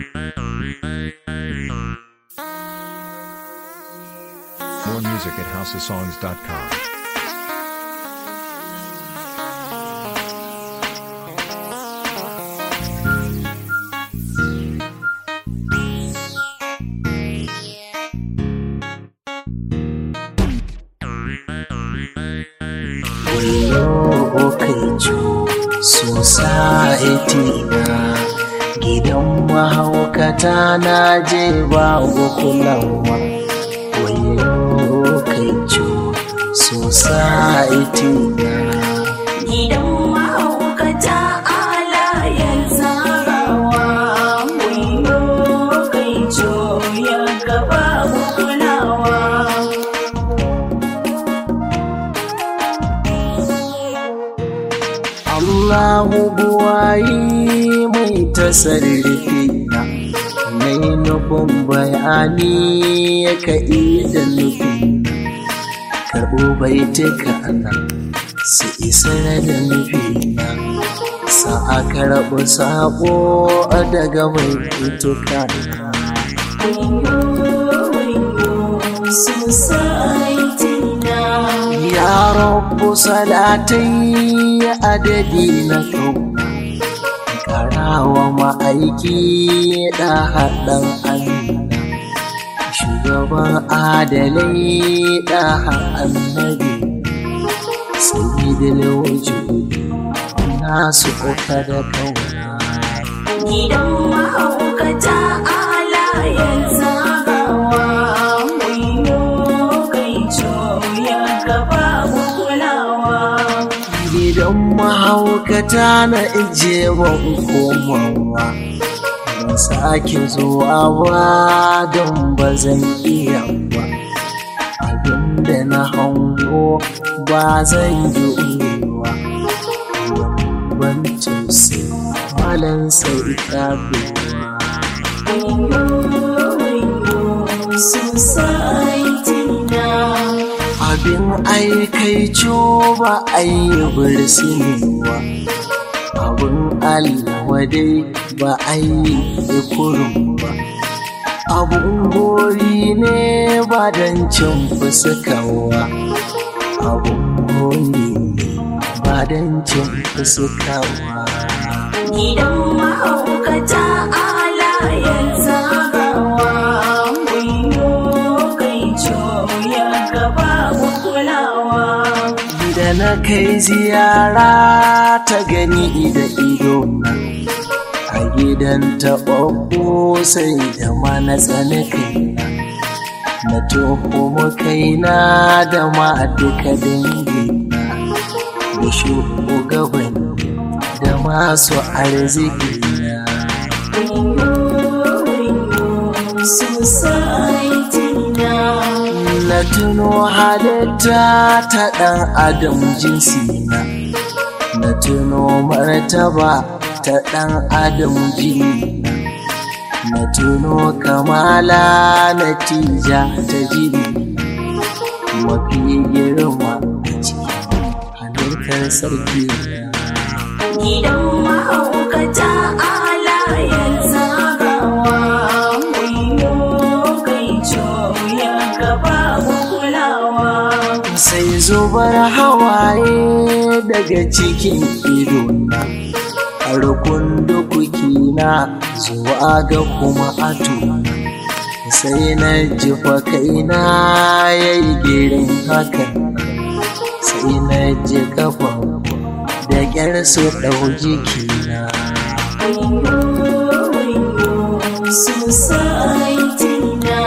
More music at houseofsongs.com. Okaicu society na gidan mahaukata na je babu kulawa wayo okaicu society na Gidan mahaukata alayen zarawa Wayo kai ya gaba kulawa Allahu buwayi mai tasarrufi na mai nufin bayani ya ka da nufi karɓo baituka na su isar da nufi na sa a karɓi sabo daga mai fituka Wayo wayo society na ya rabu salatai adadi na kau karawa ma'aiki da haɗin amina shugaban adalai da annabi sayyidul wujudi nasu uka da kauna Gidan mahaukata alayen zarawa Wayo kai ya gaba kulawa gidan mahaukata na ije ban komawa ban sake zuwa ba don ba zan iya ba abinda na hango ba zan yi uwa ban tausayi malan sai kabewa abin aikaico ba a yi birsinewa abin alwadai ba a yi kurum ba abun gori ne ba don cin fuskawa abun gori ne ba don cin fuskawa Gidan mahaukata alayen zagawa Wayo kai ya gaba kulawa da na kai ziyara ta gani da ido a gidan taɓaɓɓu sai da ma na tsani kaina na tuhumi kaina da ma duka dangina da shugaban da masu arziki na Society na na tuno halitta ta ɗan adam jinsi na na tuno martaba ta ɗan adam jini na na tuno kamala natija ta jini mafi girma a cikin halittar sarki na Gidan mahaukata alayen zagawa Wayo kai ya gaba kulawa sai zubar hawaye daga cikin idona har kundukukina zuwa ga kuma atuna sai na jifa kaina ya yi girin hakan sai na ji kafa da ƙyar su ɗau jikina Society na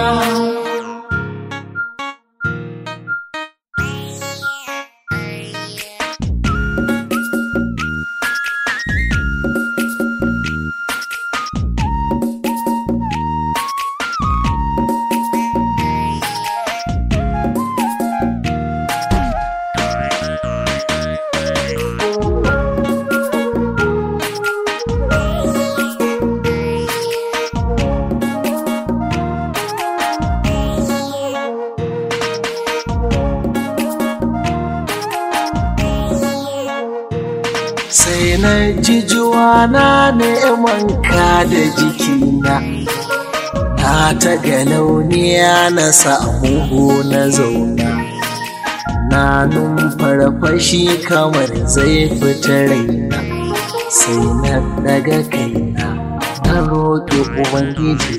na neman ka da jikina na ta galauniya na samu na zauna na numfarfashi kamar zai fita raina sai na daga kaina na roƙi ubangiji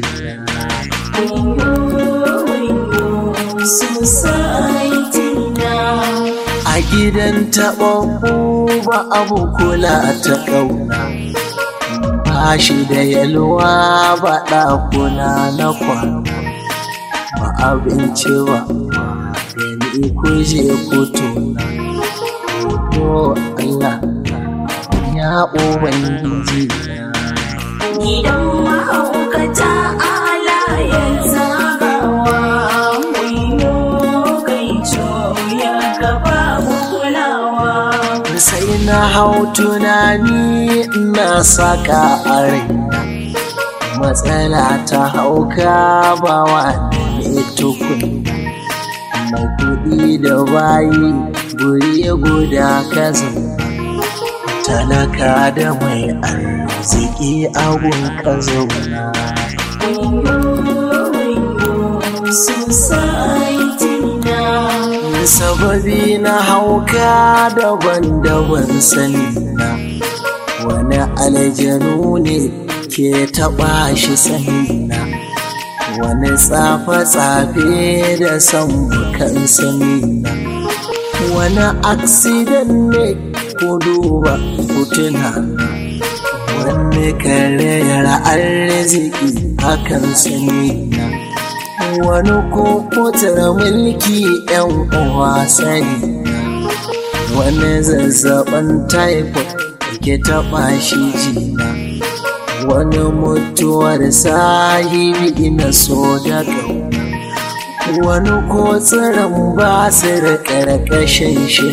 a gidan taɓaɓɓu ba abu kula ta ƙauna ba shi da yalwa ba ɗakuna na kwana ba abinci ba gani kuje kutuna ko Allah ya ubangiji Gidan mahaukata alayen zagawa wayo kai ya gaba kulawa. sai na hau tunani na saka a raina matsala ta hauka ba wani tukun mai kuɗi da bayi guri guda ka zauna talaka da mai arziki abun ka zauna sababi na hauka daban-daban sanina wani aljanu ne ke taɓa shi sanina wani tsafe-tsafe da sambukan sanina wani aksidan ne ko duba hotuna wani karayar arziki hakan sanina wani kokotar mulki yan uwa sani wani zazzaɓin typhoid ke taɓa shi jina wani mutuwar sahibi na so da wani kotsirin ba su da ƙarƙashin shi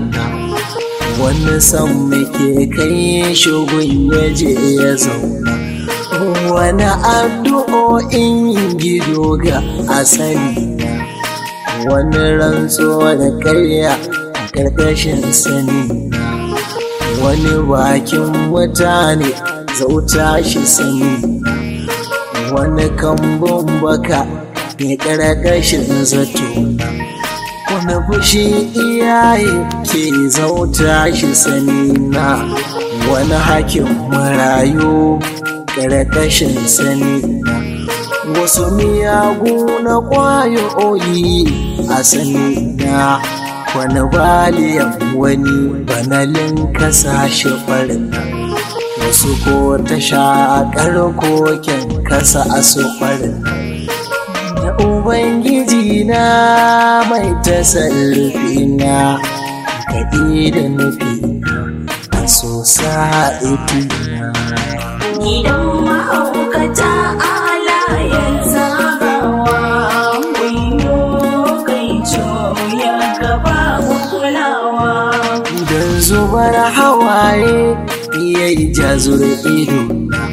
wani san muke kai shugun ya je ya zauna wani addu'o'in gido ga asali wani rantsuwa da karya a ƙarƙashin sani wani bakin mutane zauta shi sani wani kambun baka ne ƙarƙashin zato wani fushi iyaye ke zauta shi sani na wani hakin marayu ƙarƙashin sani wasu miyagu na ƙwayoyi a sani na wani baliyan wani banalin kasashe farin wasu ko ta shaƙar koken kasa a su farin da ubangiji na mai tasarrufi na kaɗi da nufi a so sa'iti na Gidan mahaukata alayen zagawa wayo kai ya gaba kulawa. Idan zubar hawaye ya yi jazur ido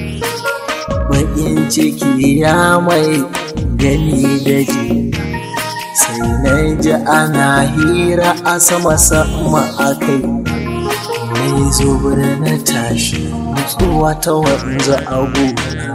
baƙin ciki ya mai gani da ji sai na ji ana hira a sama sama a kai mai zubar na tashi nutsuwa ta wanzu a gona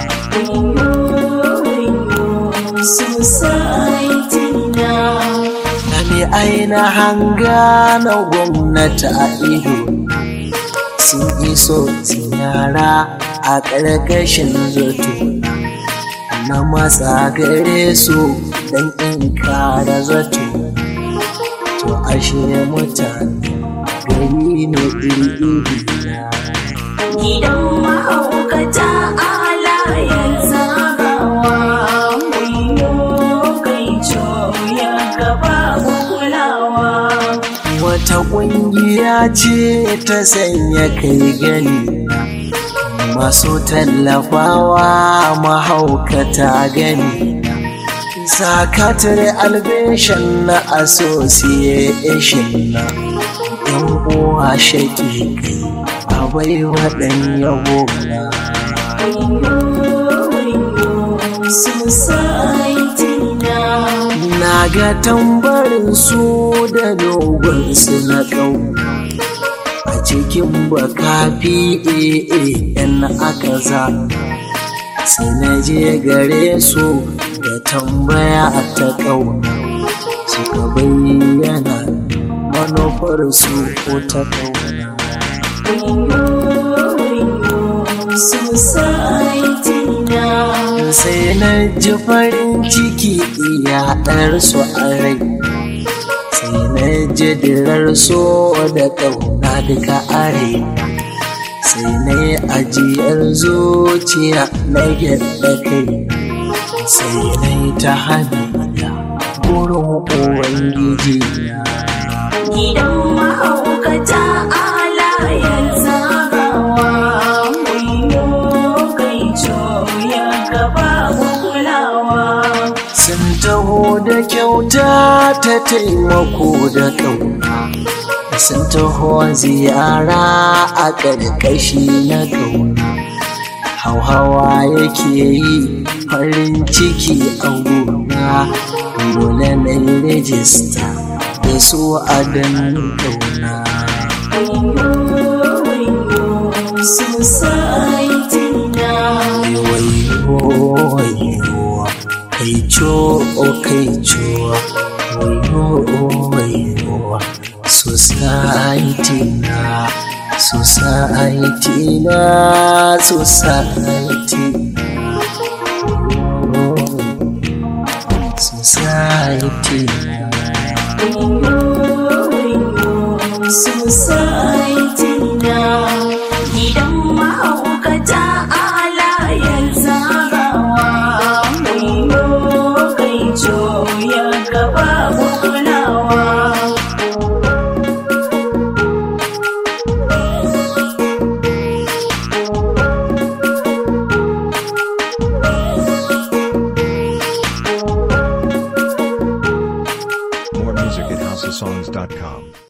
aina hanga na gwamnati a ido sun iso ziyara a ƙarƙashin zato na matsa gare su don in kara zato to ashe mutane gari ne iri-iri na Gidan mahaukata alayen zagawa wayo kai ya gaba kulawa. wata ƙungiya ce ta sanya kai gani masu tallafawa mahaukata gani sakatare albeshan na association na yan uwa shaƙi kai a bai waɗan yabo na na ga tambarin su da dogon su na ƙauna a cikin baka yan aka za sai na je gare su da tambaya ta ƙauna suka bayyana manufarsu ko ta ƙauna Society na sai na ji farin ciki yaɗar su a rai sai na ji dirar so da ƙauna duka are sai na yi ajiyar zuciya na yadda kai sai na yi ta hannuna gurin ubangiji na gidan mahaukata alayen zagawa wayo kai ya gaba kulawa sun taho da kyauta ta taimako da ƙauna sun taho ziyara a ƙarƙashi na ƙauna hauhawa yake yi farin ciki a gona dole na yi rejista da su a dan ƙauna Society na wayo wayo kai co kai co wayo wayo society na society na society society Society na gidan mahaukata alayen zagawa wayo kai ya gaba kulawa More music at houseofsongs.com.